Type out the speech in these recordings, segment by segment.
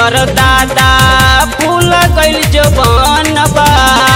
कर दादा फूल गइल जवन बा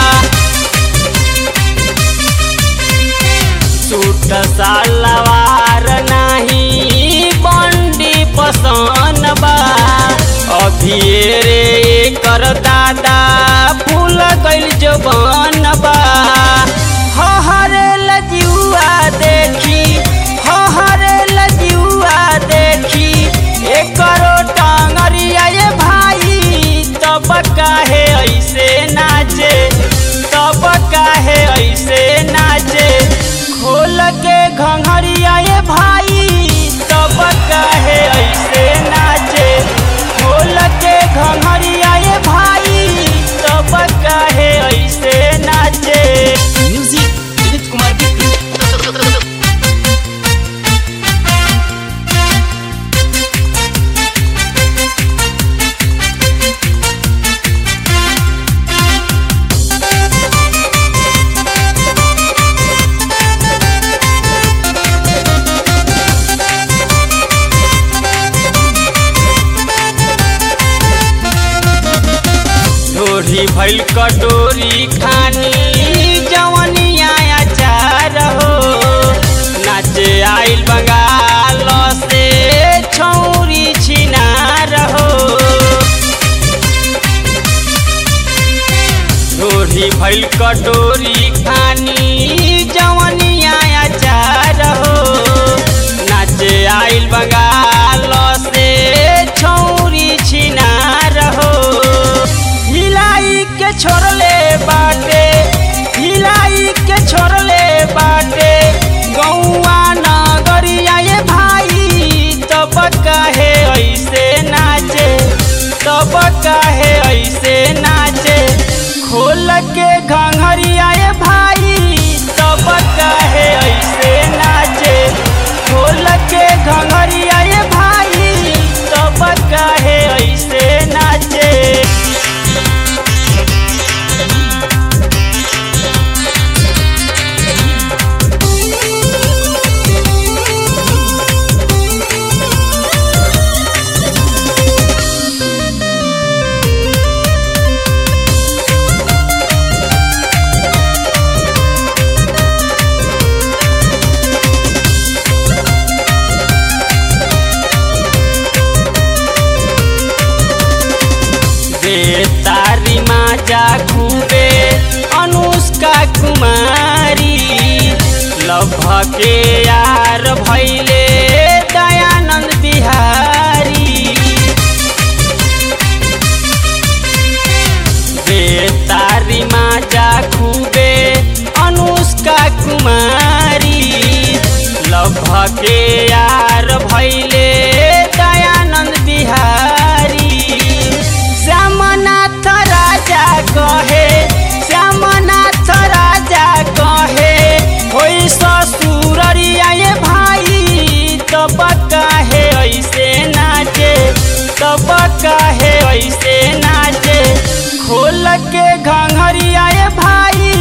सूट सलवार नाही बंडी पसंद बा अभी रे कर दादा फूल गइल जवन बा हरे लजुआ देखी हरे लजुआ देखी एकरो टांगरिया ये भाई तब काहे ऐसे नाचे तब काहे ऐसे नाचे खोल के घंघरिया ये भाई तब काहे ऐसे नाचे खोल के घंघरिया ये भाई तब काहे ऐसे नाचे म्यूजिक विनीत कुमार बिट्टू ढोरी भइल कटोरी खानी जवनिया अचार हो नाचे आइल बंगाल से छौरी छिनार हो ढोरी भइल कटोरी खानी जवनिया अचार हो नाचे आइल बंगाल से छौरी छिनार हो हिलाई के छोड़ले बाटे हिलाई के छोड़ले बाटे गौआ नगरिया ये भाई तब काहे ऐसे नाचे तब काहे ऐसे नाचे खोल के घंघरिया ये भाई तब काहे ऐसे नाचे खोल के घंघरिया ये भाई तब काहे ऐसे नाचे बे तारी माजा खूबे अनुष्का कुमारी लभ के यार भैले दयानंद बिहारी बे तारी माजा खूबे अनुष्का कुमारी लभ के यार भैले दयानंद बिहारी श्यामनाथ राजा कहे श्यामनाथ राजा कहे होई ससुररिया ये भाई तब काहे ऐसे नाचे तब काहे ऐसे नाचे खोल के घंघरिया ये भाई